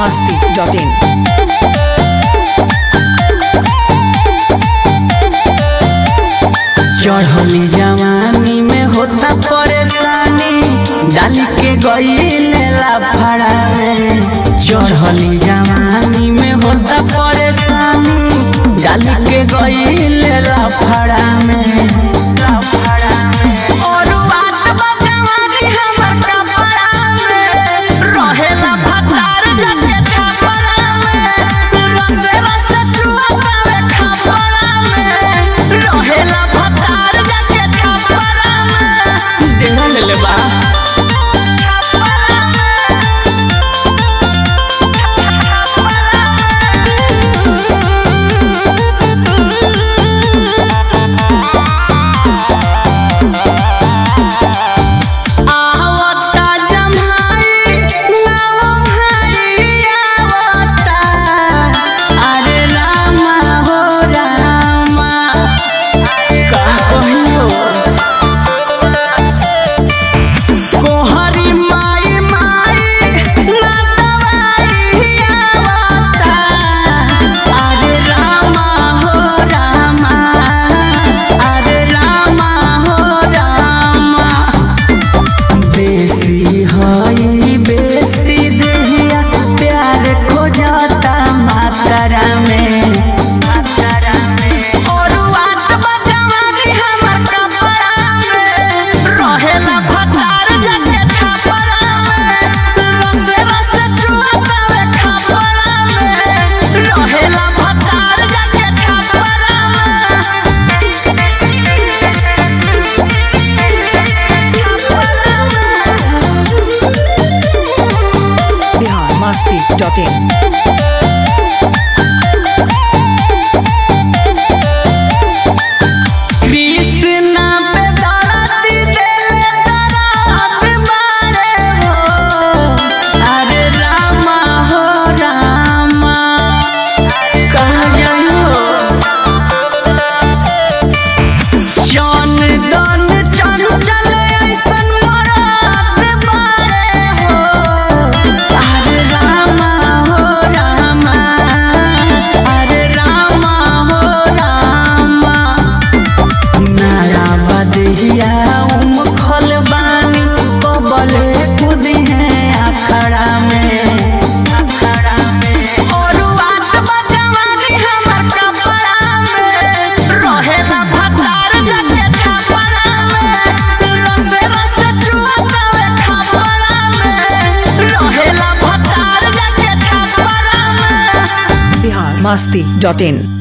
masti.in. चढ़ली जवानी में होता परेशानी डाली के गईले लाफड़ा में चढ़ली जवानी में होता परेशानी डाली के गईले लाफड़ा में और बात बजवानी हमर कपड़ा में रहेला भतार जाके छपरा में रसे रसे चुआवे खपरा में रहेला भतार जाके छपरा में देना ले ले बा आवता जम्हाई नाव भाई आवता अरे रामा हो रामा का कहियो कोहरी माई माई ना दवाई आवता अरे रामा हो रामा अरे रामा हो रामा बेसी हई बेसी देहिया प्यार खोजता मातरा में और बात बजवानी हमर कपड़ा में रहेला भतार जाके छपरा में रसे रसे चुआवे खपरा में रहेला भतार जाके छपरा Bihar masti.in. कृष्णा पे दरदी देले दरात मारे हो अरे रामा हो रामा कहाँ जाइयो जौन दन चंचल ऐसन मरात मारे हो अरे रामा हो रामा अरे रामा हो रामा नारा बदहिया उम खल बानी कबले खुदी है अखड़ा में और बात बजवानी हमर कपड़ा में रहेला भतार जाके छपरा में रसे रसे चुआवे खपरा में रहेला भतार जाके छपरा में Bihar masti.in.